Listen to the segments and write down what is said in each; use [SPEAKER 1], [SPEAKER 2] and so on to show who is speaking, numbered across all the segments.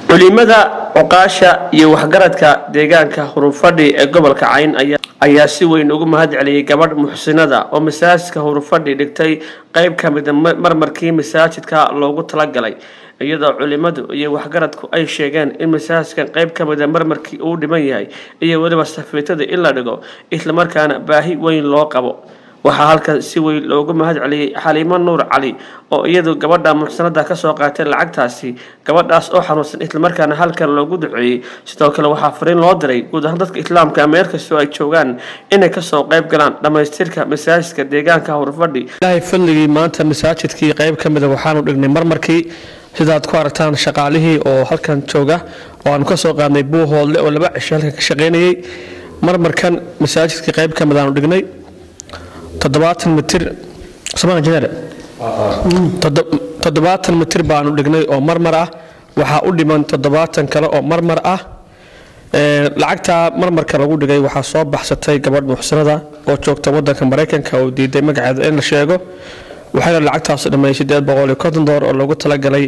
[SPEAKER 1] culimada cuqaasha iyo waxgaradka deegaanka hurufadhi ee gobolka cayn ayaa si weyn ugu mahad celiyey gabadh muxsinada oo masaajidka hurufadhi dhigtay qeyb ka mida marmarkii masaajidka loogu talagalay iyadoo culimadu iyo waxgaradku ay sheegeen in masaajidkan qeyb ka mida marmarkii uu dhiman yahay iyo weliba safiitada in la dhigo islamarkaana baahi weyn loo qabo waxaa halkan si weyn loogu mahad celiyey xaliimo nuur cali oo iyadu gabadha muxsanada kasoo qaatay lacagtaasi gabadhaas oo xanuunsan islamarkaana halkan loogu duceeyey sidoo kale waxaa fariin loo diray guud ahaan dadka islaamka meel kastoo ay joogaan inay kasoo qayb galaan dhammaystirka masaajidka deegaanka hurfadhi ilaahay fadligii maanta masaajidkii qeyb ka mida waxaanu dhignay marmarkii sidaad ku aragtaan shaqaalihii oo halkan jooga oo aanu kasoo qaadnay buuhoodle oo laba cisho halkan ka shaqaynayay marmarkan masaajidkii qeyb ka mid aanu dhignay toddobaatan mitir somaan jeneer toddobaatan mitir baanu dhignay oo marmar ah waxaa u dhiman toddobaatan kale oo marmar ah lacagtaa marmarka lagu dhigay waxaa soo baxsatay gabadh muxsanada oo joogta wadanka maraykanka oo diiday magaceeda in la sheego waxayna lacagtaas dhammeeyey sideed boqol iyo konton dolar oo loogu talagalay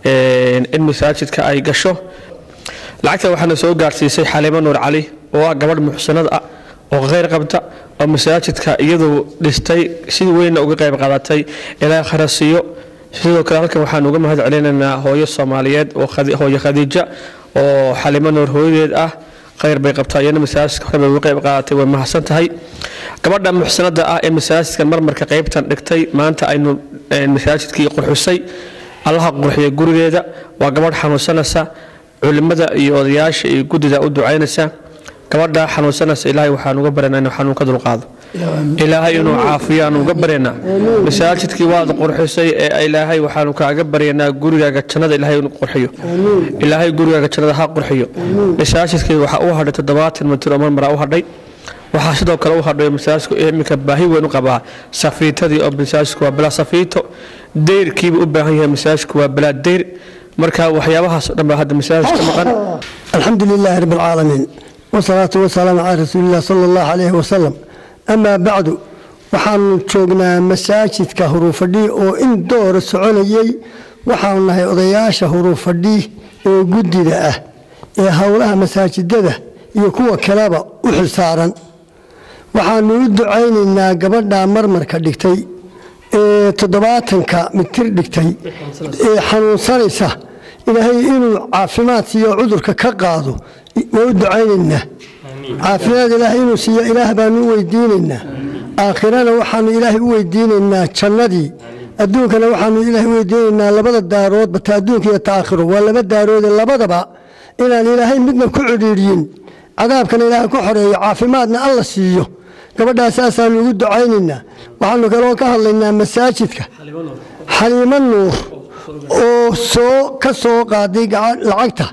[SPEAKER 1] in masaajidka ay gasho lacagta waxaana soo gaarsiisay xaliimo nuur cali oo ah gabadh muxsanad ah oo kheyr qabta oo masaajidka iyadu dhistay si weynna uga qayb qaadatay ilaa kharasiyo sidoo kale halkan waxaan uga mahad celinaynaa hooyo soomaaliyeed hooyo khadiija oo xalimo nuur hooyadeed ah kheyr bay qabtaa iyana masaajidka hore bay uga qayb qaadatay way mahadsan tahay gabadha muxsanada ah ee masaajidkan marmarka qeybtan dhigtay maanta aynu masaajidkii qurxisay allaha qurxiya gurigeeda waa gabadh xanuunsanaysa culimada iyo odayaasha iyo guddida u ducaynaysa gabadha xanuunsanaysa ilaahay waxaan uga baryanaa inuu xanuun ka dulqaado ilaahay inuu caafiyo aan uga baryanaa masaajidkii waad qurxisay ee ilaahay waxaanu kaaga baryanaa gurigaaga jannada ilaahay inuu qurxiyo ilaahay gurigaaga jannada ha qurxiyo masaajidkii waxaa u hadhay toddobaatan mitir oo marmaraa u hadhay waxaa sidoo kale u hadhay masaajidku iminka baahi weyn u qabaa safiitadii oo masaajidku waa bilaa safiito deyrkiiba u baahan yahay masaajidku waa bilaa deyr marka waxyaabahaas oo dhan baa hadda masaajidka maqan
[SPEAKER 2] alxamdu lilaahi rabbi alcaalamiin wsalaatu wasalaamu calaa rasuulilah sala allahu calayhi wasalam amaa bacdu waxaanu joognaa masaajidka huruufadhi oo in doora soconayey waxaanu nahay odayaasha huruufadhi oo guddida ah ee howlaha masaajidada iyo kuwa kaleba u xilsaaran waxaanu u ducaynaynaa gabadha marmarka dhigtay ee toddobaatanka mitir dhigtay ee xanuunsanaysa ilaahay inuu caafimaad siiyo cudurka ka qaado waa u ducaynaynaa caafimaad ilaahay inuu siiyo ilaah baanu u weydiinaynaa aakhirana waxaanu ilaahay u weydiinaynaa jannadii adduunkana waxaanu ilaahay u weydiinaynaa labada daaroodba ta adduunka iyo ta aakhiro waa laba daaroode labadaba inaan ilaahay midna ku cidhiidhiyin cadaabkana ilaahay ku xoreeyo caafimaadna alla siiyo gabadhaas saasaanu ugu ducaynaynaa waxaanu kaloo ka hadlaynaa masaajidka xaliimo nuur oo soo ka soo qaaday lacagta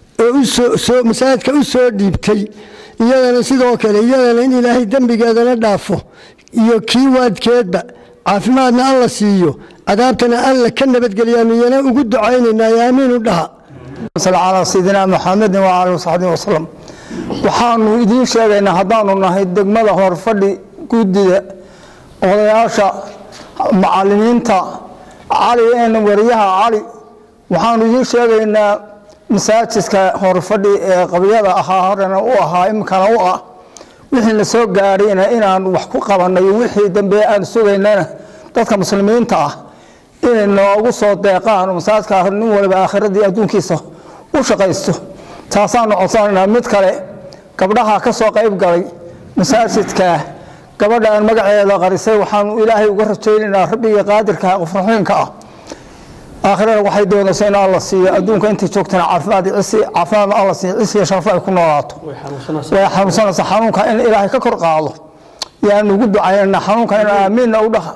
[SPEAKER 2] oo masaajidka u soo dhiibtay iyadana sidoo kale iyadana in ilaahay dembigeedana dhaafo iyo kii waadkeedba caafimaadna alla siiyo cadaabtana alla ka nabadgeliyaanu iyana ugu ducaynaynaa aamiinu dhaha
[SPEAKER 3] calaa sayidina muxamedin waali wasaxbi wasalam waxaanu idiin sheegaynaa haddaanu nahay degmada horfadhi guddida odayaasha macalimiinta cali wariyaha cali waxaanu idiin sheegaynaa masaajidka horfadhi ee qabyada ahaa horena u ahaa iminkana u ah wixii la soo gaadhayna inaan wax ku qabanay wixii dambe aan sugaynana dadka muslimiinta ah inay noogu soo deeqaan masaajidka nin waliba aakhiradii adduunkiisa u shaqaysto taasaanu codsanaynaa mid kale gabdhaha ka soo qayb galay masaajidka gabadhaan magaceeda qarisay waxaanu ilaahay uga rajaynaynaa rabbigii qaadirka qofraxiinka ah aakhirana waxay doonaysa in alla siiyo adduunka intay joogtana caafimaad cisi caafimaad alla siiyo cisi iyo sharaf ay ku noolaato way xanuunsanaysa xanuunka in ilaahay ka kor qaado yaanu ugu ducaynana xanuunka in aamiinna u dhaha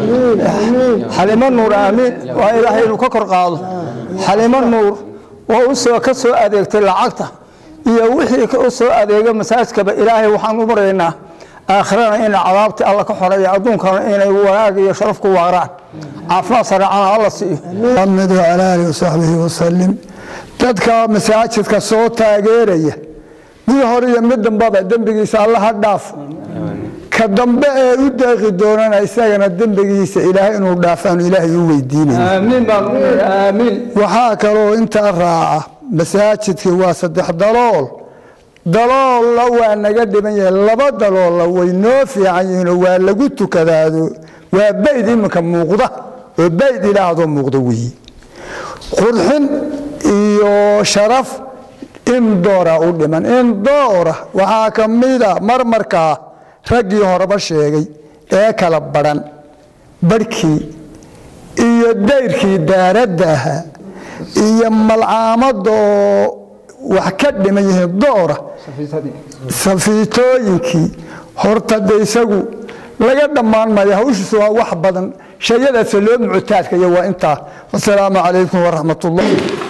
[SPEAKER 3] xalimo nuur aamiin waa ilaahay inuu ka kor qaado xalimo nuur oo usoo ka soo adeegtay lacagta iyo wixii u soo adeega masaajidkaba ilaahay waxaan u maraynaa aakhirana ina cadaabtii alla ka xoreeya adduunkana inay wanaag iyo sharaf ku waaraan caafimaad sareecana alla siiyo
[SPEAKER 4] maxamed wacala aalihi wasaxbihi wasalim dadka masaajidka soo taageeraya mid hore iyo mid dambaba dembigiisa allaha dhaaf ka dambe ee u deeqi doonana isagana dembigiisa ilaahay inuu dhaafaanu ilaahay u weydiinaya
[SPEAKER 3] aamiin baan aamiin
[SPEAKER 4] waxaa kaloo intaa raaca masaajidkii waa saddex dalool daloolla waa naga dhiban yahay laba daloolla way noo fiican yihiinoo waa lagu tukadaado waa bayd iminka muuqda oo bayd ilaahdo muuqda weeye qurxin iyo sharaf in doora u dhiman in doora waxaa ka mida marmarkaa raggii horeba sheegay ee kala badhan barhkii iyo dayrkii daaradda ahaa iyo malcaamadoo wax ka dhiman yihiin doora safiitooyinkii horta de isagu laga dhammaan maayo hawshiisu waa wax badan shayadaase loo muctaadkaya waa intaa wasalaamu calaykum waraxmat ullah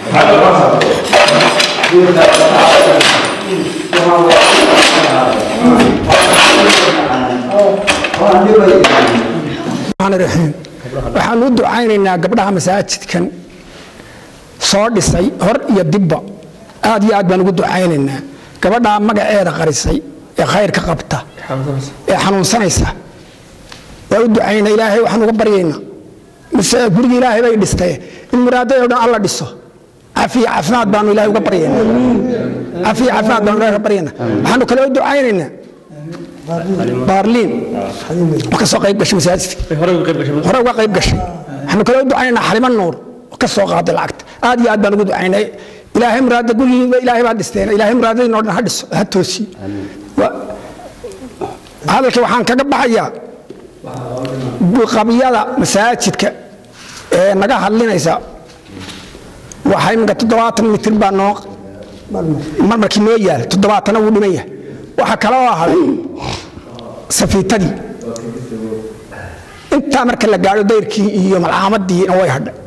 [SPEAKER 5] waxaan u ducaynaynaa gabdhaha masaajidkan soo dhisay hor iyo dibba aad iyo aad baan ugu ducaynaynaa gabadhaa magaceeda qarisay ee khayrka qabta ee xanuunsanaysa waa u ducayna ilaahay waxaan uga baryaynaa mise gurigi ilaahay bay dhistay in muraadadoo dhan alla dhiso cafiya caafimaad baanu ilahay uga baryaynaa cafiya caafimaad baanu ilahay uga baryaynaa waxaanu kale u ducaynaynaa baarliin oo ka soo qayb gashay masaajidka hore uga qayb gashay waxaanu kale u ducaynaynaa xalimo nuur oo ka soo qaaday lacagta aad iyo aad baan ugu ducaynay ilaahay muraada gurigiiba ilaahay baa dhisteen ilaahay muraadadiina o dhan ha dhiso ha toosiyo hadalka waxaan kaga baxayaa qabyada masaajidka ee naga hadlinaysa waxay minka toddobaatan mitir baa noo marmarkii noo yaal toddobaatana wuu dhiman yahay waxaa kale oo haday safiitadii intaa marka la gaadho dayrkii iyo malcaamaddiina way hadhay